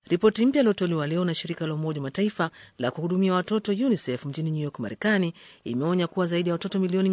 Ripoti mpya iliyotolewa leo na shirika la Umoja Mataifa la kuhudumia watoto UNICEF mjini New York, Marekani, imeonya kuwa zaidi ya watoto milioni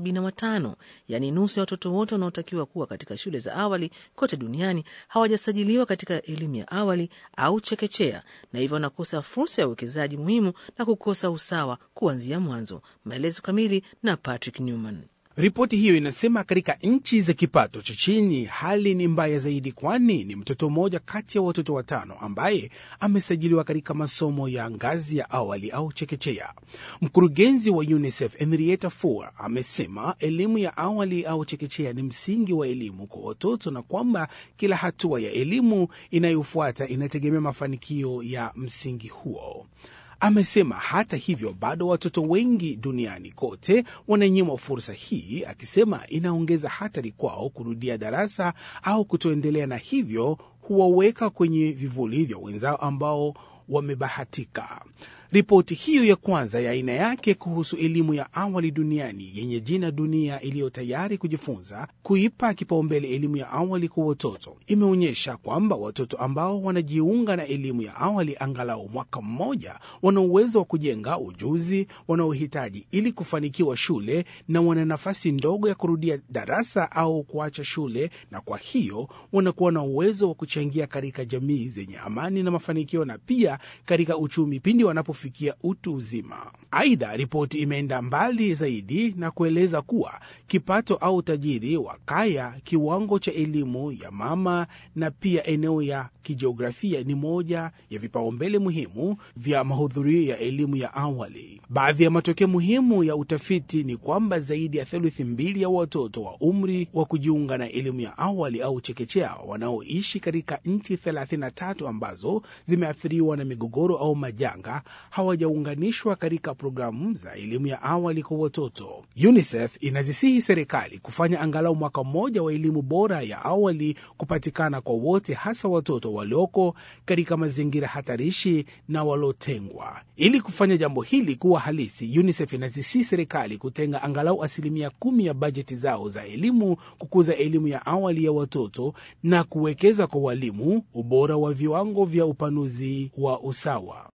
175, yaani nusu ya watoto wote wanaotakiwa kuwa katika shule za awali kote duniani hawajasajiliwa katika elimu ya awali au chekechea, na hivyo wanakosa fursa ya uwekezaji muhimu na kukosa usawa kuanzia mwanzo. Maelezo kamili na Patrick Newman. Ripoti hiyo inasema katika nchi za kipato cha chini hali ni mbaya zaidi, kwani ni mtoto mmoja kati ya watoto watano ambaye amesajiliwa katika masomo ya ngazi ya awali au chekechea. Mkurugenzi wa UNICEF Henrietta Fore amesema elimu ya awali au chekechea ni msingi wa elimu kwa watoto na kwamba kila hatua ya elimu inayofuata inategemea mafanikio ya msingi huo. Amesema hata hivyo bado watoto wengi duniani kote wananyimwa fursa hii, akisema inaongeza hatari kwao kurudia darasa au kutoendelea, na hivyo huwaweka kwenye vivuli vya wenzao ambao wamebahatika. Ripoti hiyo ya kwanza ya aina yake kuhusu elimu ya awali duniani yenye jina Dunia iliyo tayari kujifunza kuipa kipaumbele elimu ya awali kwa watoto imeonyesha kwamba watoto ambao wanajiunga na elimu ya awali angalau mwaka mmoja wana uwezo wa kujenga ujuzi wanaohitaji ili kufanikiwa shule na wana nafasi ndogo ya kurudia darasa au kuacha shule, na kwa hiyo wanakuwa na uwezo wa kuchangia katika jamii zenye amani na mafanikio na pia katika uchumi pindi wanapo fikia utu uzima. Aidha, ripoti imeenda mbali zaidi na kueleza kuwa kipato au utajiri wa kaya, kiwango cha elimu ya mama na pia eneo ya kijiografia ni moja ya vipaumbele muhimu vya mahudhurio ya elimu ya awali. Baadhi ya matokeo muhimu ya utafiti ni kwamba zaidi ya theluthi mbili ya watoto wa umri wa kujiunga na elimu ya awali au chekechea wanaoishi katika nchi 33 ambazo zimeathiriwa na migogoro au majanga hawajaunganishwa katika programu za elimu ya awali kwa watoto. UNICEF inazisihi serikali kufanya angalau mwaka mmoja wa elimu bora ya awali kupatikana kwa wote, hasa watoto walioko katika mazingira hatarishi na waliotengwa. Ili kufanya jambo hili kuwa halisi, UNICEF inazisihi serikali kutenga angalau asilimia kumi ya bajeti zao za elimu kukuza elimu ya awali ya watoto na kuwekeza kwa walimu, ubora wa viwango vya upanuzi wa usawa.